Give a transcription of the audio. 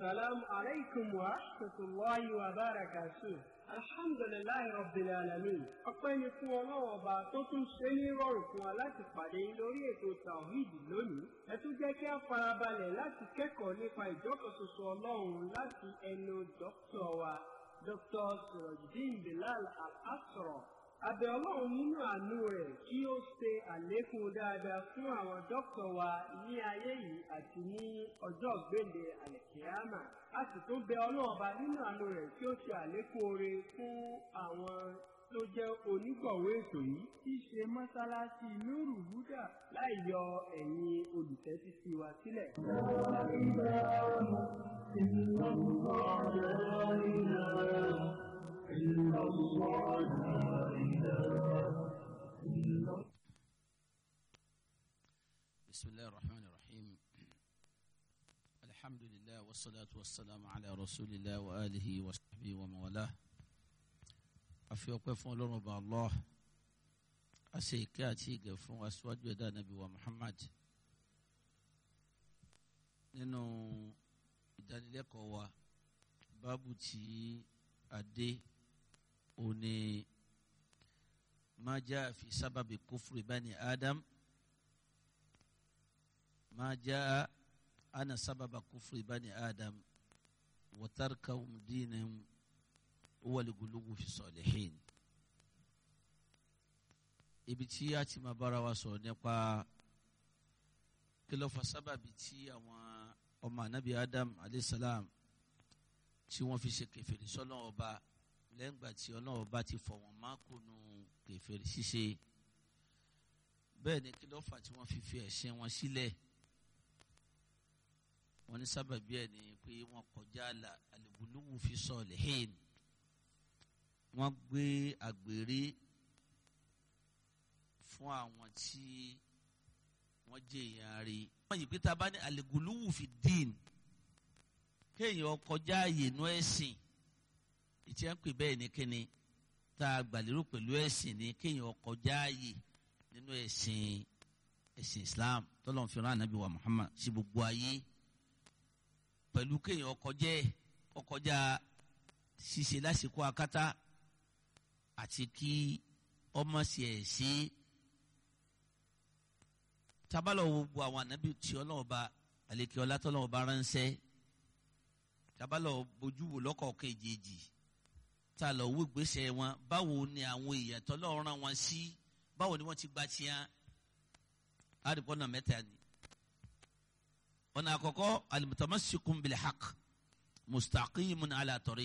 السلام عليكم ورحمة الله وبركاته الحمد لله رب العالمين ọpẹ́ ni fún ọlọ́run ọba tó tún ṣe ní rọrùn fún wa láti pàdé lórí ètò tawhid lónìí ẹ tún jẹ́ kí a farabalẹ̀ láti kẹ́kọ̀ọ́ nípa ìjọkọ̀ṣoṣo ọlọ́run láti ẹnu dókítà wa dr surajudeen bilal al-asra abẹ ọlọ́run nínú àánú rẹ̀ kí ó ṣe àlékún dáadáa fún àwọn dókítà wa ní ayé yìí àti ní ọjọ́ gbèǹde àlẹkìámà a sì tún bẹ ọlọ́run ọba nínú àánú rẹ̀ kí ó ṣe àlékún oore fún àwọn tó jẹ́ onígbọ̀wé ètò yìí tí í ṣe mọ́sálásí nuru huda láì yọ ẹ̀yin olùtẹ́tí sí wa sílẹ̀. إلا الله لا إله إلا الله لا إله إلا الله بسم الله الرحمن الرحيم الحمد لله والصلاة والسلام على رسول الله وآله وصحبه ومن والاه afi ọpẹ́ fún Ọlọ́run ọba allah a ṣe ìkẹ́ àti ìgẹ̀ fún aṣáájú ẹ̀dá nàbí wa muhammad nínú ìdánilẹ́kọ̀ọ́ wa báàbù tí a dé òní ma jaa fi sábàbí kufri bani adam ma jaa ana sábàbà kufri bani adam wa tarkahum dinahum huwa al-ghuluw fi salihin ibi tí a ti máa bára wa sọ̀rọ̀ nípa kí ló fa sábàbí tí àwọn ọmọ anabi adam alayhisalam tí wọ́n fi ṣe kèfèrí sọ́nà ọba lẹ́yìn ìgbà tí ọlọ́run ọba ti fọ̀ wọ́n má kùnú kèfèrí ṣíṣe bẹ́ẹ̀ ni kí ló fà tí wọ́n fi fi ẹ̀sìn wọn sílẹ̀ wọ́n ní sábàbí ẹ̀ ní pé wọ́n kọjá al-ghuluw fi salihin wọ́n gbé àgbèrè fún àwọn tí wọ́n jẹ́ èèyàn rí. wọ́n yìí pé tá a bá ní àlègùlùwù fi dín kéèyàn kọjá ààyè inú ẹ̀sìn ìtí à ń pè bẹ́ẹ̀ ní kíni tá a gbàlérò pẹ̀lú ẹ̀sìn ní kéèyàn kọjá ààyè nínú ẹ̀sìn ẹ̀sìn Islam tọ́lọ́n fi rán ànábì wa Muhammad sí gbogbo ayé pẹ̀lú kéèyàn kọjá ọkọjá ṣíṣe lásìkò akátá àti kí ọmọ sì ẹ̀ ṣe tabalọ̀ wo gbogbo àwọn ànábì tí ọlọ́run bá àlekè ọlá tọ́lọ́run bá ránṣẹ́ tabalọ̀ bójú wò lọ́kọ̀ọ̀kan èjèèjì tá a lọ wó ìgbésẹ̀ wọn báwo ni àwọn èèyàn tọ́lọ́run rán wọn sí báwo ni wọ́n ti gba tiẹ́ àdìpọ̀ náà mẹ́ta ni ọ̀nà àkọ́kọ́ al-mutamassikun bil haqq mustaqimun ala tariq.